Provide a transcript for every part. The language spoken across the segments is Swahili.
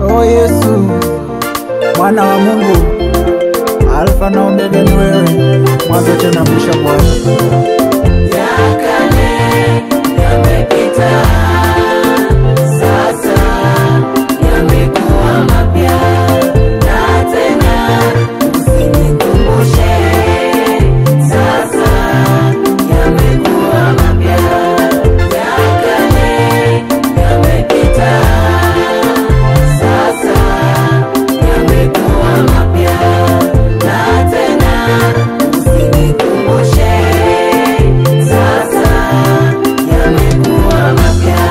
O Yesu, mwana wa Mungu, Alfa na Omega ni wewe, mwanzo tena mwisho Bwana. Ya kale yamepita, sasa yamekuwa mapya, na tena usinikumbushe, sasa yamekuwa mapya. Ya kale yamepita, sasa yamekuwa mapya, na tena usinikumbushe, sasa yamekuwa mapya.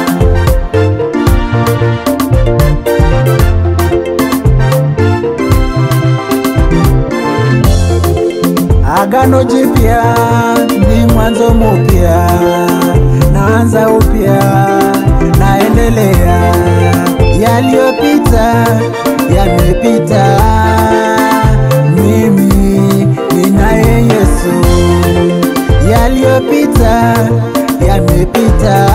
Agano jipya ni mwanzo mpya, naanza upya, naendelea. Yaliyopita yamepita, mimi ninaye Yesu. Yaliyopita yamepita,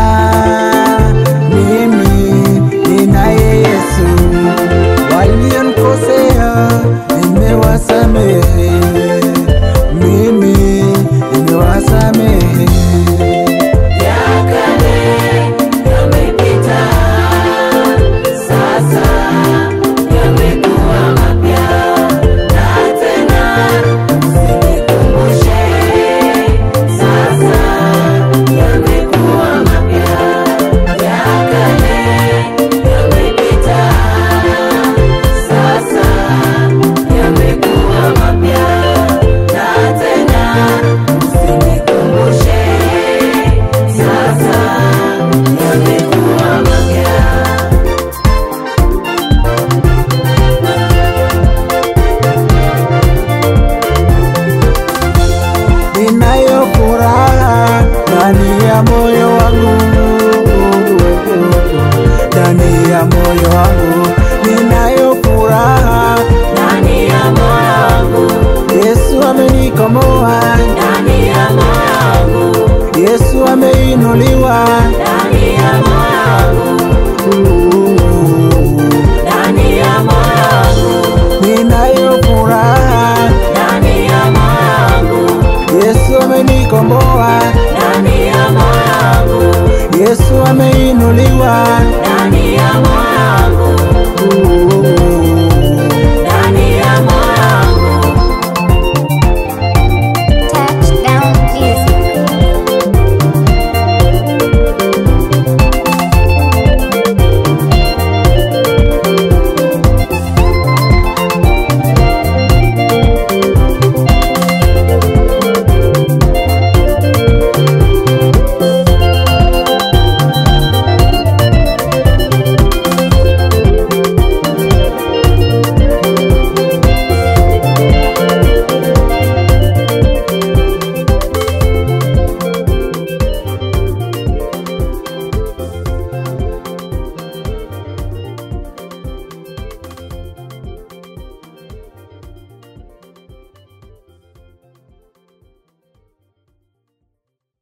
mimi ninaye Yesu. Walionikosea nimewasamehe, mimi nimewasamehe. Ya kale yamepita, sasa yamekuwa mapya, na tena usinikumbushe, sasa yamekuwa mapya. Ya kale yamepita, sasa yamekuwa mapya, na tena usinikumbushe, sasa yamekuwa mapya. Ninayo furaha ndani ya moyo wangu, ndani ya moyo wangu ninayo furaha. Ndani ya moyo wangu, Yesu amenikomboa, ndani ya moyo wangu, Yesu ameinuliwa, ndani ya moyo wangu,